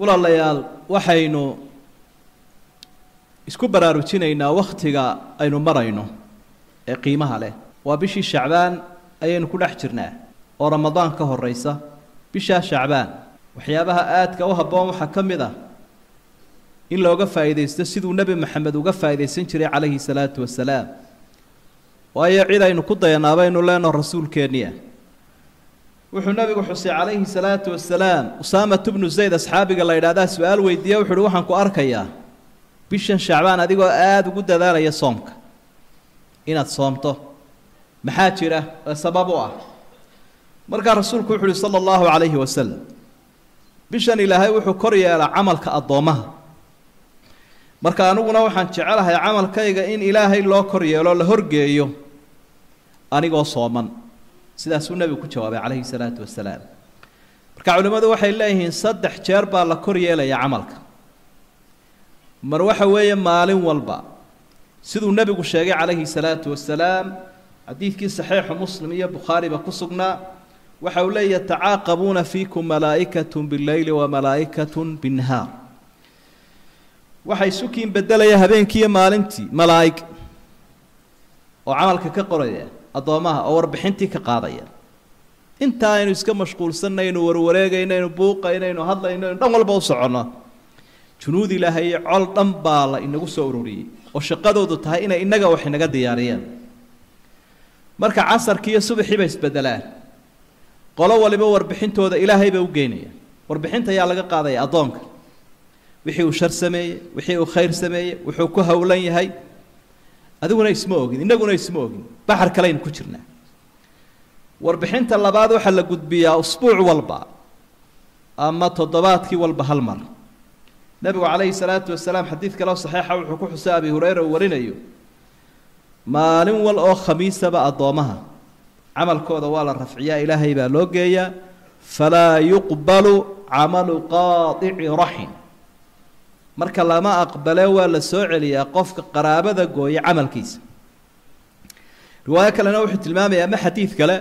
walaalayaal waxaynu isku baraarujinaynaa wakhtiga aynu marayno ee qiimaha leh waa bishii shacbaan ayaynu ku dhex jirnaa oo ramadaan ka horeysa bishaa shacbaan waxyaabaha aadka u habboon waxaa ka mid ah in looga faa'iidaysto siduu nebi maxamed uga faa'iidaysan jiray calayhi salaatu wasalaam waayo cid aynu ku dayanaa baynu leenaho rasuulkeenniya wuxuu nabigu xusay calayhi salaatu wasalaam usaamat bnu zayd asxaabiga la yidhahdaa su-aal weydiiye wuxu uhi waxaan ku arkayaa bishan shacbaan adigoo aada ugu dadaalaya soomka inaad soomto maxaa jira ee sabab u ah markaa rasuulku wuxu uhi sala allahu calayhi wasalam bishan ilaahay wuxuu kor yeelaa camalka addoommaha marka aniguna waxaan jecelahay camalkayga in ilaahay loo kor yeelo la horgeeyo anigoo sooman sidaasuu nebigu ku jawaabay calayhi salaatu wasalaam marka culimmadu waxay leeyihiin saddex jeer baa la kor yeelaya camalka mar waxa weeye maalin walba siduu nebigu sheegay calayhi salaatu wasalaam xadiidkii saxiixu muslim iyo bukhaariba ku sugnaa waxa uu leeya tacaaqabuuna fiikum malaa'ikatun bileyli wa malaa'ikatun binnahaar waxay sukiin bedelaya habeenkiiyo maalintii malaa'ig oo camalka ka qoraya addoommaha oo warbixintii ka qaadaya intaa aynu iska mashquulsannaynu warwareegaynaynu buuqaynaynu hadlaynaynu dhan walba u soconno junuud ilaahay iyo col dhan baa la inagu soo ururiyey oo shaqadoodu tahay inay innaga wax inaga diyaariyaan marka casarkii iyo subaxii bay isbedelaan qolo waliba warbixintooda ilaahay bay u geynayaan warbixinta ayaa laga qaadaya addoonka wixii uu shar sameeyey wixii uu khayr sameeyey wuxuu ku howlan yahay adiguna isma ogin innaguna isma ogin baxar kaleynu ku jirnaa warbixinta labaad waxaa la gudbiyaa usbuuc walba ama toddobaadkii walba hal mar nebigu calayhi salaatu wasalaam xadiid kaleo saxiixa wuxuu ku xusay abi hureyra uu warinayo maalin wal oo khamiisaba addoommaha camalkooda waa la rafciyaa ilaahay baa loo geeyaa falaa yuqbalu camalu qaadici raxin marka lama aqbale waa la soo celiyaa qofka qaraabada gooya camalkiisa riwaayo kalena wuxuu tilmaamayaa ama xadiid kale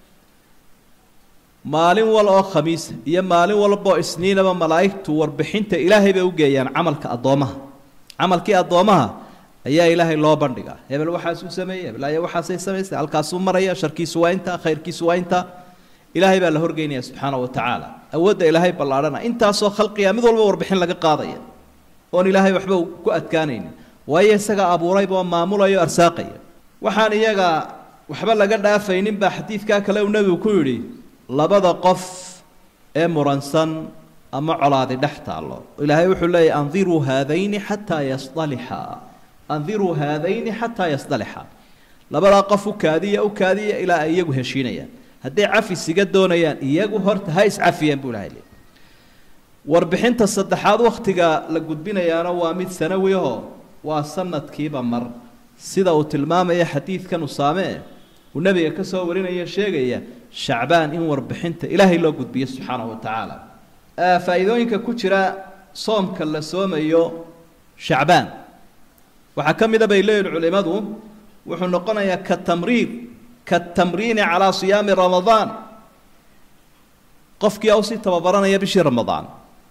maalin wal oo khamiisa iyo maalin walboo isniinaba malaa'igtu warbixinta ilaahay bay u geeyaan camalka addoommaha camalkii addoommaha ayaa ilaahay loo bandhigaa hebel waxaasuu sameeyey hebel ayaa waxaasay samaysay halkaasuu maraya sharkiisu waa intaa khayrkiisu waa intaa ilaahay baa la horgeynaya subxaana wa tacaala awoodda ilaahay ballaadhana intaasoo khalqiga mid walba warbixin laga qaadaya oon ilaahay waxba ku adkaanaynin waayo isaga abuurayba oo maamulayo arsaaqaya waxaan iyaga waxba laga dhaafaynin baa xadiidkaa kale uu nebigu ku yidhi labada qof ee muransan ama colaadi dhex taallo ilaahay wuxuu leeyahy andiruu haadayni xataa yasdalixa andiruu haadayni xataa yasdalixa labadaa qof u kaadiya u kaadiya ilaa ay iyagu heshiinayaan hadday cafis iga doonayaan iyagu horta ha iscafiyeen buu ilahay leey warbixinta saddexaad wakhtiga la gudbinayaana waa mid sanawi ahoo waa sanadkiiba mar sida uu tilmaamaya xadiidkan usaame uu nebiga ka soo warinaya sheegaya shacbaan in warbixinta ilaahay loo gudbiyo subxaanahu wa tacaala faa'iidooyinka ku jira soomka la soomayo shacbaan waxaa ka mida bay leeyihin culimmadu wuxuu noqonayaa ka tamriid ka tamriini calaa siyaami ramadaan qofkii usii tababaranaya bishii ramadaan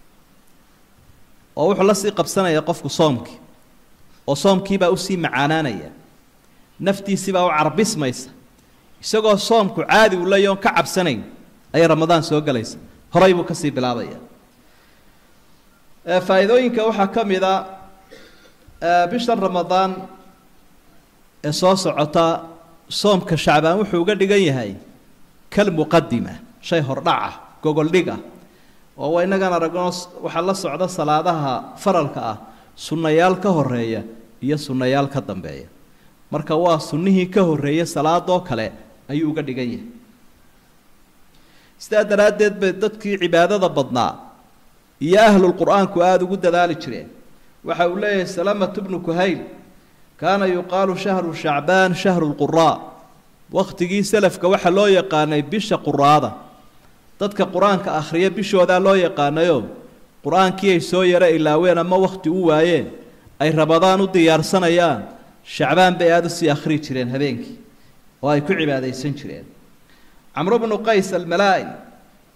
oo wuxuu la sii qabsanaya qofku soomkii oo soomkiibaa usii macaanaanaya naftiisiibaa u carbismaysa isagoo soomku caadi u leeya oon ka cabsanayn ayay ramadaan soo gelaysa horay buu kasii bilaabaya faa'iidooyinka waxaa ka mid a bishan ramadaan ee soo socota soomka shacbaan wuxuu uga dhigan yahay kal muqadima shay hordhac ah gogoldhig ah oo innagan aragno waxaa la socda salaadaha faralka ah sunnayaal ka horeeya iyo sunnayaal ka dambeeya marka waa sunnihii ka horreeya salaadoo kale ayuu uga dhigan yahay sidaa daraaddeed bay dadkii cibaadada badnaa iyo ahlulqur'aanku aada ugu dadaali jireen waxa uu leeyahay salamatu bnu kuhayl kaana yuqaalu shahru shacbaan shahru lquraa wakhtigii selafka waxaa loo yaqaanay bisha quraada dadka qur-aanka akhriya bishoodaa loo yaqaanayo qur-aankii ay soo yaro ilaaween ama wakhti u waayeen ay rabadaan u diyaarsanayaan shacbaan bay aada usii akhrii jireen habeenkii oo ay ku cibaadaysan jireen camru bnu qays almalaa-in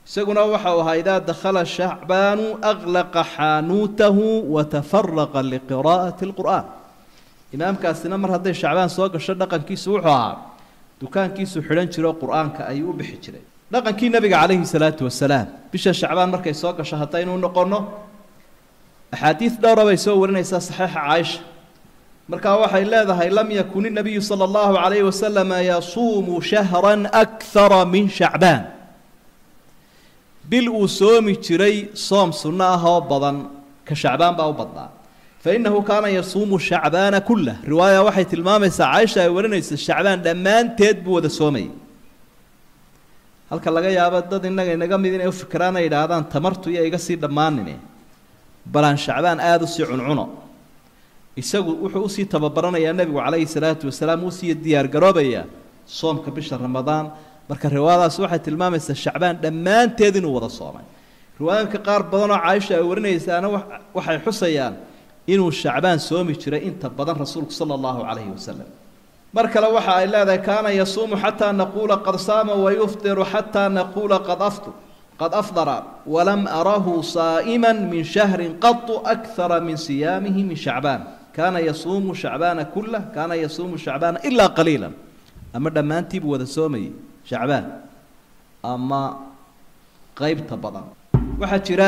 isaguna waxau ahaa idaa dakhala shacbaanu aklaqa xaanuutahu watafaraqa liqiraa'ati lqur'aan imaamkaasina mar hadday shacbaan soo gasho dhaqankiisu wuxuu ahaa dukaankiisu xidhan jiro qur-aanka ayuu u bixi jiray dhaqankii nabiga calayhi salaatu wasalaam bisha shacbaan markay soo gasho haddaynu noqonno axaadiid dhowra bay soo warinaysaa saxiixa caaisha markaa waxay leedahay lam yakun inabiyu sala allahu calayhi wasalama yasuumu shahran akthara min shacbaan bil uu soomi jiray soom sunno ah oo badan ka shacbaan baa u badnaa fa innahu kaana yasuumu shacbaana kullah riwaaya waxay tilmaamaysaa caaisha ay warinaysa shacbaan dhammaanteed buu wada soomayay halka laga yaabo dad innaga inaga mid inay u fikiraan ay idhaahdaan tamartu iyo iga sii dhammaanine balaan shacbaan aada usii cuncuno isagu wuxuu usii tababaranayaa nebigu calayhi salaatu wasalaam uusii diyaargaroobayaa soomka bisha ramadaan marka riwaayadaas waxay tilmaamaysaa shacbaan dhammaanteed inuu wada soomay riwaayooyinka qaar badanoo caaisha ay warinaysaana waxay xusayaan inuu shacbaan soomi jiray inta badan rasuulku sala allahu calayhi wasalam mar kale waxa ay leedahay kaana yasuumu xataa naquula qad saama wayufdiru xataa naquula qad aftu qad afdara walam arahu saa'iman min shahrin qatu akthara min siyaamihi min shacbaan kaana yasuumu shacbaana kullah kaana yasuumu shacbaana ilaa qaliila ama dhammaantiibuu wada soomayay shacbaan ama qeybta badan waxaa jira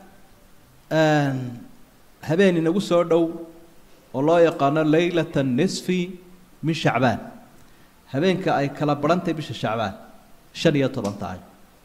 habeen inagu soo dhow oo loo yaqaano leylata nisfi min shacbaan habeenka ay kala barhantahay bisha shacbaan shan iyo toban tahay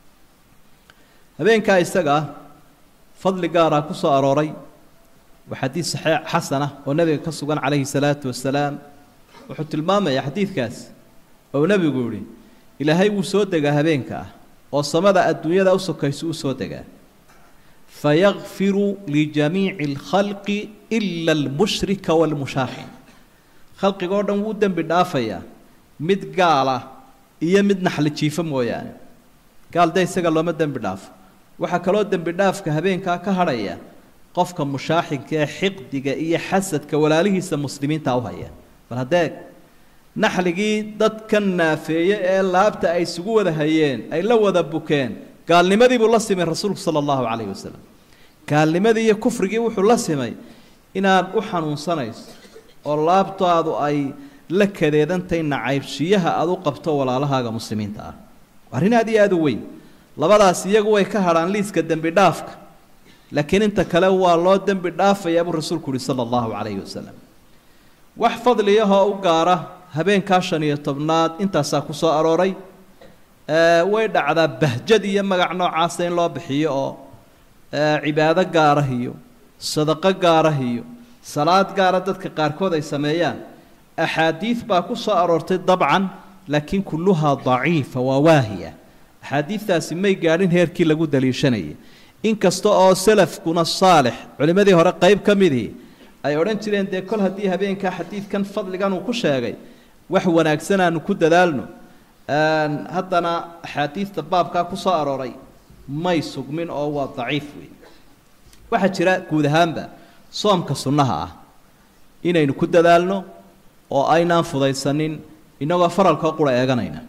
habeenkaa isaga ah fadli gaaraa ku soo arooray waa xadiid saxiix xasan ah oo nebiga ka sugan calayhi salaatu wasalaam wuxuu tilmaamayaa xadiidkaas oo nebigu yihi ilaahay wuu soo degaa habeenka ah oo samada adduunyada u sokayso u soo degaa fayakfiru lijamiici alkhalqi ila almushrika waalmushaaxin khalqigoo dhan wuu dembi dhaafayaa mid gaala iyo mid naxli jiifo mooyaane gaal de isaga looma dembi dhaafo waxaa kaloo dembi dhaafka habeenkaa ka hadhaya qofka mushaaxinka ee xiqdiga iyo xasadka walaalihiisa muslimiinta u haya bal haddee naxligii dadka naafeeye ee laabta ay isugu wada hayeen ay la wada bukeen gaalnimadii buu la simay rasuulku sala allahu calayhi wasalam gaalnimadii iyo kufrigii wuxuu la simay inaad u xanuunsanayso oo laabtaadu ay la kadeedantahay nacaybshiyaha aada u qabto walaalahaaga muslimiinta ah arrin aad iyo aada u weyn labadaas iyagu way ka hadhaan liiska dembi dhaafka laakiin inta kale waa loo dembi dhaafayaa buu rasuulku uhi sala allahu calayhi wasalam wax fadliyahoo u gaara habeenkaa shan iyo tobnaad intaasaa ku soo arooray way dhacdaa bahjad iyo magac noocaasa in loo bixiyo oo cibaado gaarah iyo sadaqo gaarah iyo salaad gaara dadka qaarkood ay sameeyaan axaadiid baa ku soo aroortay dabcan laakiin kulluhaa daciifa waa waahiya axaadiidtaasi may gaadhin heerkii lagu daliishanayay inkasta oo salafkuna saalix culimmadii hore qayb ka midii ay odhan jireen dee kol haddii habeenkaa xadiidkan fadligan uu ku sheegay wax wanaagsan aanu ku dadaalno haddana axaadiidta baabkaa ku soo arooray may sugmin oo waa daciif wey waxaa jira guud ahaanba soomka sunnaha ah inaynu ku dadaalno oo aynaan fudaysanin innagoo faralkao qura eeganayna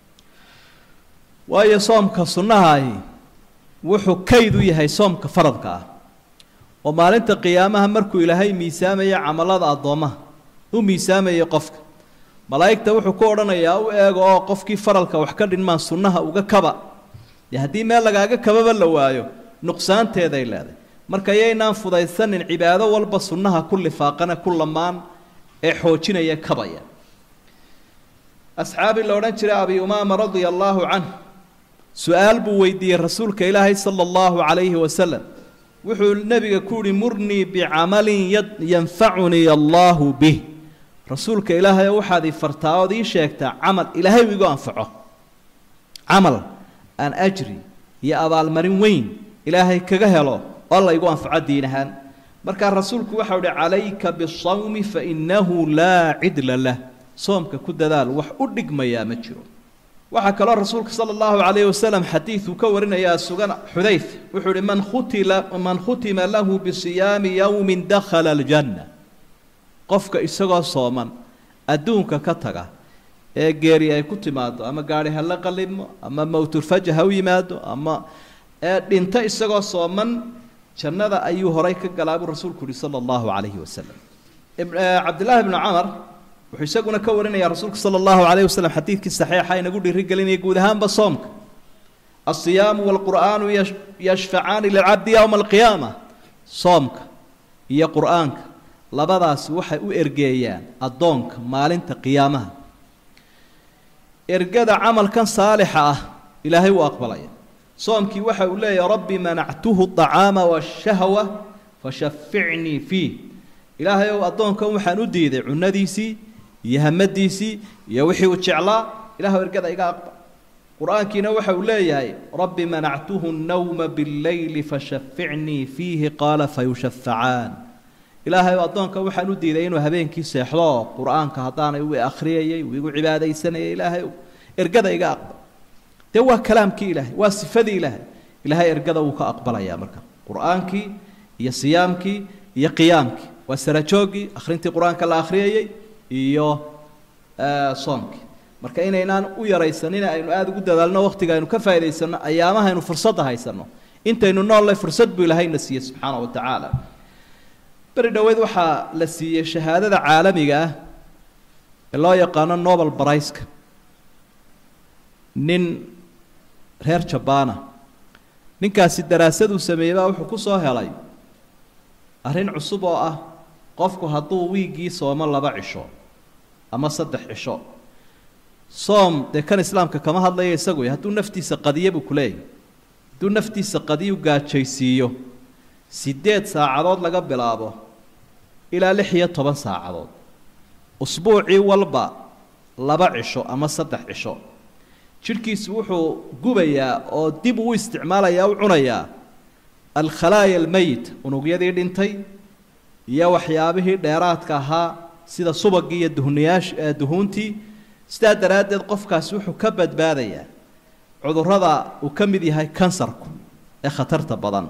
waayo soomka sunnahaahi wuxuu kayd u yahay soomka faradka ah oo maalinta qiyaamaha markuu ilaahay miisaamaya camalada addoommaha u miisaamaya qofka malaa'igta wuxuu ku odhanayaa u eego oo qofkii faralka wax ka dhinmaan sunnaha uga kaba dee haddii meel lagaaga kababa la waayo nuqsaanteeday leedahay marka yaynaan fudaysanin cibaado walba sunnaha ku lifaaqana ku lamaan ee xoojinaya kabaya asxaabii la odhan jiray abi umaama radia allaahu canh su-aal buu weydiiyey rasuulka ilaahay sala allahu calayhi wasalam wuxuu nebiga ku yihi murnii bicamalin yanfacunii allaahu bih rasuulka ilaahay waxaad ii fartaa ood ii sheegtaa camal ilaahay u igu anfaco camal aan ajri iyo abaalmarin weyn ilaahay kaga helo oo la igu anfaco diin ahaan markaa rasuulku waxau ihi calayka bisawmi fa innahu laa cidla lah soomka ku dadaal wax u dhigmayaa ma jiro waxaa kaloo rasuulka sala allahu calayhi wasalam xadiiduu ka warinayaa sugan xudayf wuxuu ihi man khutila man khutima lahu bisiyaami yowmin dakhala aljanna qofka isagoo sooman adduunka ka taga ee geeri ay ku timaado ama gaari ha la qalimo ama mowtulfaja ha u yimaado ama ee dhinta isagoo sooman jannada ayuu horay ka galaa buu rasuulku yihi sala allahu calayhi wasalam cabdillaahi bnu camar wuxuu isaguna ka warinaya rasuulku sala allahu calayhi wasalam xadiidkii saxiixa inagu dhiirigelinaya guud ahaanba soomka alsiyaamu waalqur'aanu yashfacaani lilcabdi yowma alqiyaama soomka iyo qur'aanka labadaasi waxay u ergeeyaan addoonka maalinta qiyaamaha ergada camalkan saalixa ah ilaahay wuu aqbalaya soomkii waxa uu leeyahay rabbi manactuhu acaama washahwa fashaficnii fiih ilaahay ow addoonkan waxaan u diiday cunadiisii iyo hamadiisii iyo wixii uu jeclaa ilaahw ergada iga aqbal qur-aankiina waxa uu leeyahay rabbi manactuhu nnawma billeyli fashaficnii fiihi qaala fayushafacaan ilaahay ow addoonka waxaan u diiday inuu habeenkii seexdo qur-aanka haddaanay u akhriyayay uu igu cibaadaysanayay ilaahay ergada iga aqbal dee waa kalaamkii ilaahay waa sifadii ilaahay ilaahay ergada wuu ka aqbalayaa marka qur-aankii iyo siyaamkii iyo qiyaamkii waa sarajooggii akhrintii qur-aanka la akhriyayey iyo soomkii marka inaynaan u yaraysanin aynu aada ugu dadaalno waqtiga aynu ka faa'idaysano ayaamaha aynu fursadda haysanno intaynu noolle fursad buu ilaahayna siiyey subxaana wa tacaala beri dhoweed waxaa la siiyey shahaadada caalamiga ah ee loo yaqaano nobel barayska nin reer jabbaana ninkaasi daraasaduu sameeyey baa wuxuu ku soo helay arrin cusub oo ah qofku hadduu wiiggii soomo laba cisho ama saddex cisho soom dee kan islaamka kama hadlaya isagu hadduu naftiisa qadiya buu ku leeyahy hadduu naftiisa qadiyu gaajaysiiyo siddeed saacadood laga bilaabo ilaa lix iyo toban saacadood usbuucii walba laba cisho ama saddex cisho jidhkiisu wuxuu gubayaa oo dib uu isticmaalayaa u cunayaa alkhalaaya almeyit unugyadii dhintay iyo waxyaabihii dheeraadka ahaa sida subagii iyo duhuniyaash duhuuntii sidaa daraaddeed qofkaasi wuxuu ka badbaadayaa cudurrada uu ka mid yahay kansarku ee khatarta badan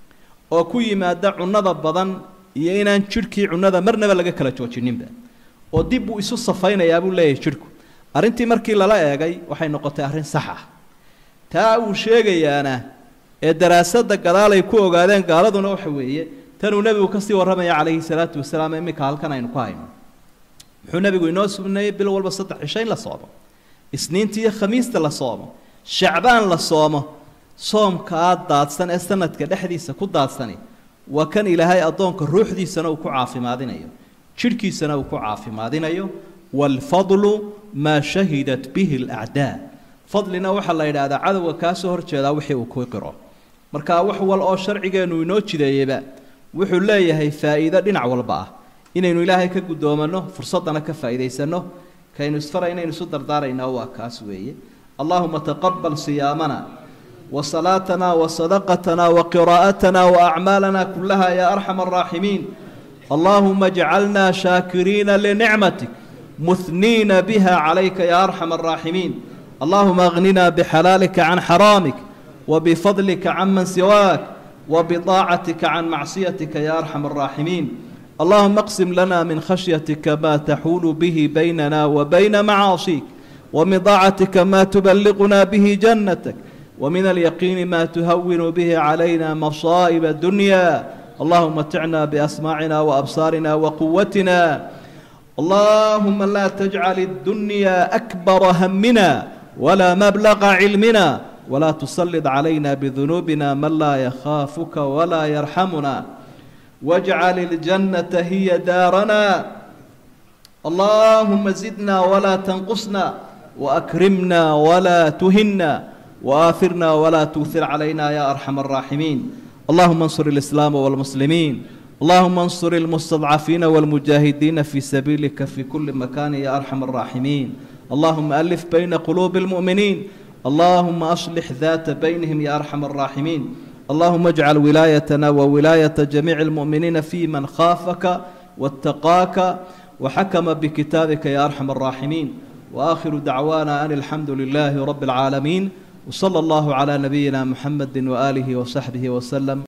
oo ku yimaada cunnada badan iyo inaan jidhkii cunnada marnaba laga kala joojininba oo dib buu isu safaynayaa buu leeyahay jidhku arrintii markii lala eegay waxay noqotay arrin sax ah taa uu sheegayaana ee daraasadda gadaal ay ku ogaadeen gaaladuna waxa weeye tanuu nebigu kasii warramaya calayhi salaatu wasalaam iminka halkan aynu ku hayno muxuu nebigu inoo sugneeyey bil walba saddex cisho in la soomo isniinta iyo khamiista la soomo shacbaan la soomo soomkaa daadsan ee sanadka dhexdiisa ku daadsani waa kan ilaahay addoonka ruuxdiisana uu ku caafimaadinayo jidhkiisana uu ku caafimaadinayo waalfadlu maa shahidat bihi alacdaa fadlina waxaa la yidhaahdaa cadowga kaa soo horjeedaa wixii uu ku qiro marka wax wal oo sharcigeennu inoo jideeyeyba wuxuu leeyahay faa'iido dhinac walba ah inaynu ilaahay ka guddoomanno fursaddana ka faa'iidaysanno kaynu isfara inaynu isu dardaaraynaa waa kaas weeye allahuma taqabal siyaamana وصلاتنا وصدقتنا وقراءتنا وأعمالنا كلها يا أرحم الراحمين اللهم اجعلنا شاكرين لنعمتك مثنين بها عليك يا أرحم الراحمين اللهم اغننا بحلالك عن حرامك وبفضلك عمن سواك وبطاعتك عن معصيتك يا أرحم الراحمين اللهم اقسم لنا من خشيتك ما تحول به بيننا وبين معاصيك ومن طاعتك ما تبلغنا به جنتك ومن اليقين ما تهون به علينا مصائب الدنيا اللهم متعنا بأسماعنا وأبصارنا وقوتنا اللهم لا تجعل الدنيا أكبر همنا ولا مبلغ علمنا ولا تسلط علينا بذنوبنا من لا يخافك ولا يرحمنا واجعل الجنة هي دارنا اللهم زدنا ولا تنقصنا وأكرمنا ولا تهنا وآثرنا ولا تؤثر علينا يا أرحم الراحمين اللهم انصر الإسلام والمسلمين اللهم انصر المستضعفين والمجاهدين في سبيلك في كل مكان يا أرحم الراحمين اللهم ألف بين قلوب المؤمنين اللهم أصلح ذات بينهم يا أرحم الراحمين اللهم اجعل ولايتنا وولاية جميع المؤمنين في من خافك واتقاك وحكم بكتابك يا أرحم الراحمين وآخر دعوانا أن الحمد لله رب العالمين وصلى الله على نبينا محمد وآله وصحبه وسلم